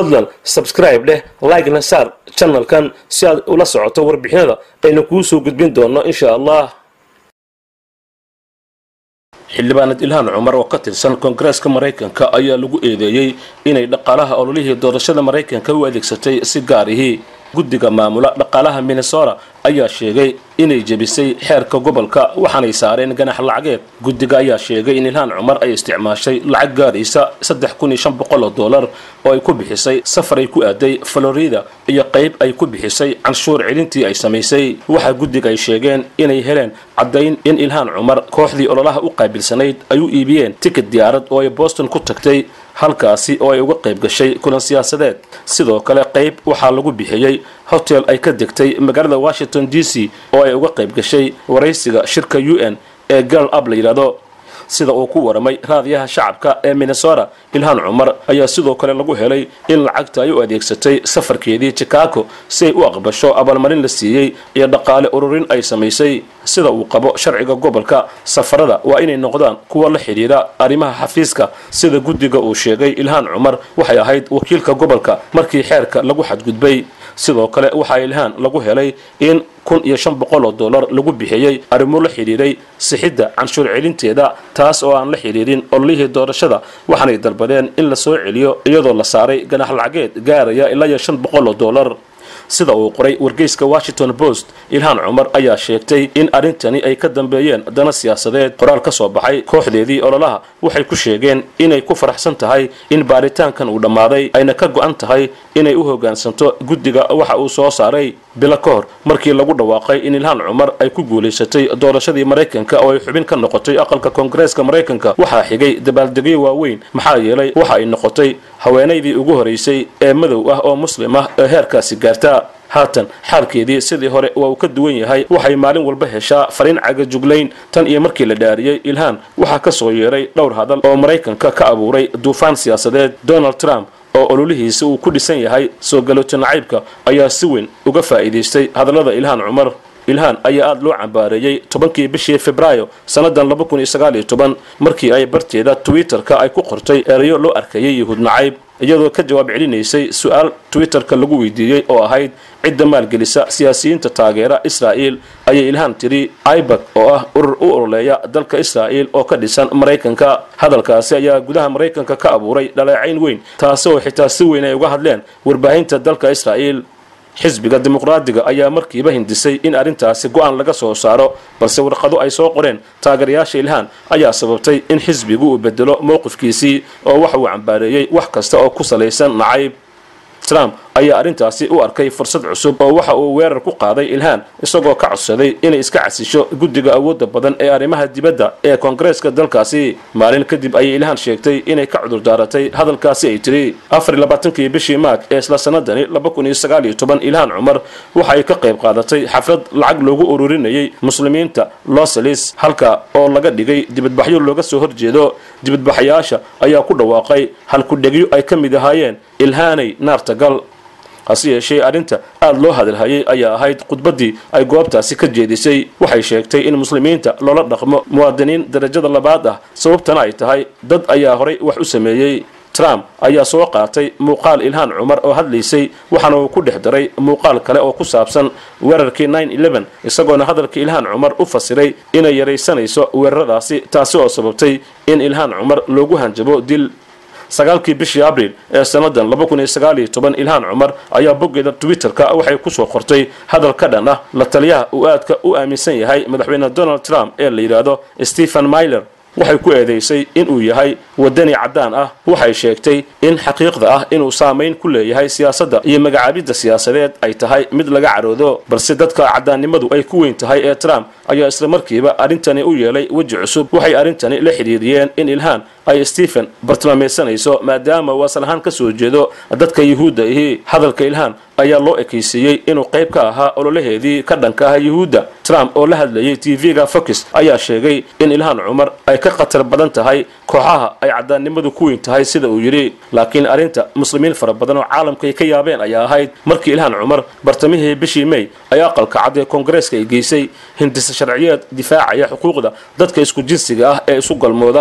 fadlan sabscribe dheh like-na saar channelkan si aad ula socoto warbixinada aynu kuu soo gudbin doonno insha allah xildhibaanad ilhaan cumar oo ka tirsan koongareeska maraykanka ayaa lagu eedeeyey inay dhaqaalaha ololihii doorashada maraykanka u adeegsatay si gaarihii guddiga maamula dhaqaalaha minnesota ayaa sheegay inay jebisay xeerka gobolka waxaanay saareen ganax lacageed guddiga ayaa sheegay in ilhaan cumar ay isticmaashay lacag gaaraysa saddex kun iyo shan boqol oo dollar oo ay ku bixisay safar ay ku aaday florida iyo qayb ay ku bixisay canshuur celintii ay samaysay waxaa guddiga ay sheegeen inay heleen caddayn in ilhaan cumar kooxdii ololaha u qaabilsanayd ay u iibiyeen tikid diyaarad oo ay boston ku tagtay halkaasi oo ay uga qayb gashay kulan siyaasadeed sidoo kale qayb waxaa lagu bixiyey hotel ay ka degtay magaalada washington d c oo ay uga qayb gashay waraysiga shirka u n ee girl up la yidhahdo sida uu ku waramay raadiyaha shacabka ee minnesota ilhaan cumar ayaa sidoo kale lagu helay in lacagta ay u adeegsatay safarkeedii chicago si ay u aqbasho abaalmarin la siiyey iyo dhaqaale ururin ay samaysay sida uu qabo sharciga gobolka safarada waa inay noqdaan kuwa la xidhiira arrimaha xafiiska sida guddiga uu sheegay ilhaan cumar waxay ahayd wakiilka gobolka markii xeerka lagu xadgudbay sidoo kale waxaa ilhaan lagu helay in kun iyo shan boqol oo dollar lagu bixiyey arrimo la xidhiiray sixidda canshuur celinteeda taas oo aan la xidhiirin ololihii doorashada waxaanay dalbadeen in la soo celiyo iyadoo la saaray ganax lacageed gaaraya ilaa iyo shan boqol oo dollar sida uu qoray wargeyska washington post ilhaan cumar ayaa sheegtay in arrintani ay ka dambeeyeen dana siyaasadeed qoraal ka soo baxay kooxdeedii ololaha waxay ku sheegeen inay ku faraxsan tahay in baaritaankan uu dhammaaday ayna ka go'an tahay inay u hoggaansanto guddiga waxa uu soo saaray bilo ka hor markii lagu dhawaaqay in ilhaan cumar ay ku guulaysatay doorashadii maraykanka oo ay xubin ka noqotay aqalka koongareeska maraykanka waxaa xigay dabaaldegyo waaweyn maxaa yeelay waxa ay noqotay haweenaydii ugu horaysay ee madow ah oo muslim ah ee heerkaasi gaarta haatan xaalkeedii sidii hore waa uu ka duwan yahay waxay maalin walba heshaa fariin cagajuglayn tan iyo markii la dhaariyey ilhaan waxaa ka soo yeeray dhowr hadal oo maraykanka ka abuuray duufaan siyaasadeed donald trump oo ololihiisa uu ku dhisan yahay soo galooto nacaybka ayaa si weyn uga faa'iidaystay hadallada ilhaan cumar ilhaan ayaa aada loo cambaareeyey tobankii bishii febraayo sannadan laba kun iyo sagaal iyo toban markii ay barteeda twitter-ka ay ku qortay erayo loo arkayay yahuud nacayb iyadoo ka jawaab celinaysay su-aal twitter-ka lagu weydiiyey oo ahayd cidda maalgelisa siyaasiyiinta taageera israa'iil ayay ilhaan tiri ibak oo ah urur u ololeeya dalka israa'iil oo ka dhisan maraykanka hadalkaasi ayaa gudaha maraykanka ka abuuray dhaleecayn weyn taasi oo xitaa si weyn ay uga hadleen warbaahinta dalka israa'iil xisbiga dimuqraadiga ayaa markiiba hindisay in arrintaasi go'aan laga soo saaro balse warqado ay soo qoreen taageerayaasha ilhaan ayaa sababtay in xisbigu uu bedelo mowqifkiisii oo waxa uu cambaareeyey wax kasta oo ku salaysan nacayb trump ayaa arrintaasi u arkay fursad cusub oo waxa uu weerar ku qaaday ilhaan isagoo ka codsaday inay iska casisho guddiga awoodda badan ee arrimaha dibadda ee koongareeska dalkaasi maalin kadib ayay ilhaan sheegtay inay ka cudurdaaratay hadalkaasi ay tiri afar iyo labaatankii bishii maag ee isla sanadani laba kun iyo sagaal iyo toban ilhaan cumar waxa ay ka qayb qaadatay xaflad lacag loogu ururinayay muslimiinta losalis halka oo laga dhigay dibadbaxyo looga soo horjeedo dibadbaxayaasha ayaa ku dhawaaqay halkudhegyo ay ka mid ahaayeen ilhaanay naarta gal hase yeeshee arrinta aada loo hadalhayay ayaa ahayd khudbaddii ay goobtaasi ka jeedisay waxay sheegtay in muslimiinta loola dhaqmo muwaadiniin darajada labaad ah sababtana ay tahay dad ayaa horay wax u sameeyey trump ayaa soo qaatay muuqaal ilhaan cumar oo hadlaysay waxaana uu ku dhex daray muuqaal kale oo ku saabsan weerarkii isagoona hadalka ilhaan cumar u fasiray inay yaraysanayso weeraradaasi taasi oo sababtay in ilhaan cumar loogu hanjabo dil sagaalkii bishii abriil ee sannadan laba kun iyo sagaal iyo toban ilhaan cumar ayaa boggeeda twitter-ka waxay kusoo qortay hadal ka dhan ah la taliyaha uu aadka u aaminsan yahay madaxweyne donald trump ee la yidhaahdo stephen myler waxay ku eedaysay inuu yahay wadani caddaan ah waxay sheegtay in xaqiiqda ah inuu saamayn ku leeyahay siyaasadda iyo magacaabidda siyaasadeed ay tahay mid laga caroodo balse dadka caddaannimadu ay ku weyn tahay ee trump ayaa isla markiiba arrintani u yeelay weji cusub waxay arrintani la xidhiiriyeen in ilhaan ay stephen bartilmaamaysanayso maadaama uu asal ahaan ka soo jeedo dadka yuhuudda ihi hadalka ilhaan ayaa loo ekaysiiyey inuu qayb ka ahaa ololaheedii ka dhanka ah yuhuudda trump oo la hadlayay tv-ga fox ayaa sheegay in ilhaan cumar ay ka khatar badan tahay kooxaha ay caddaannimadu ku weyn tahay sida uu yidhi laakiin arrinta muslimiin fara badan oo caalamka ay ka yaabeen ayaa ahayd markii ilhaan cumar bartamihii bishii may ay aqalka cad ee koongareeska ay geysay hindisa sharciyeed difaacaya xuquuqda dadka isku jinsiga ah ee isu galmooda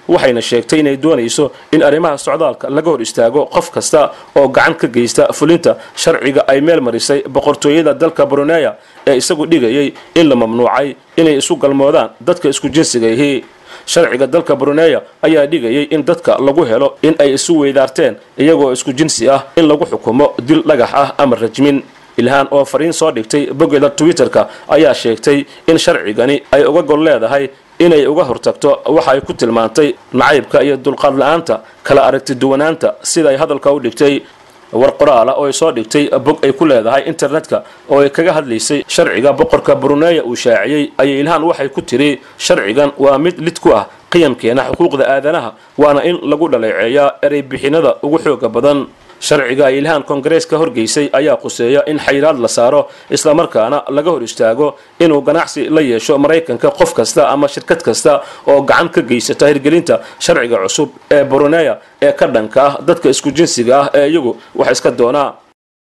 waxayna sheegtay inay doonayso in arrimaha socdaalka laga hor istaago qof kasta oo gacan ka geysta fulinta sharciga ay meel marisay boqortooyada dalka bruneya ee isagu dhigayay in la mamnuucay inay isu galmoodaan dadka isku jinsiga yihi sharciga dalka bruneya ayaa dhigayay in dadka lagu helo in ay isu weydaarteen iyagoo isku jinsi ah in lagu xukumo dil dhagax ah ama rajmin ilhaan oo fariin soo dhigtay boggeeda twitter-ka ayaa sheegtay in sharcigani ay uga gol leedahay inay uga hortagto waxa ay ku tilmaantay nacaybka iyo dulqaad la-aanta kala aragti duwanaanta siday hadalka u dhigtay war qoraala oo ay soo dhigtay bog ay ku leedahay internetka oo ay kaga hadlaysay sharciga boqorka bruneya uu shaaciyey ayay ilhaan waxay ku tiri sharcigan waa mid lid ku ah qiyamkeena xuquuqda aadanaha waana in lagu dhaleeceeyaa erey bixinada ugu xooga badan sharciga ay ilhaan kongareeska horgeysay ayaa quseeya in xayiraad la saaro islamarkaana laga hor istaago inuu ganacsi la yeesho maraykanka qof kasta ama shirkad kasta oo gacan ka geysata hirgelinta sharciga cusub ee bruneya ee ka dhanka ah dadka isku jinsiga ah ee iyagu wax iska doonaa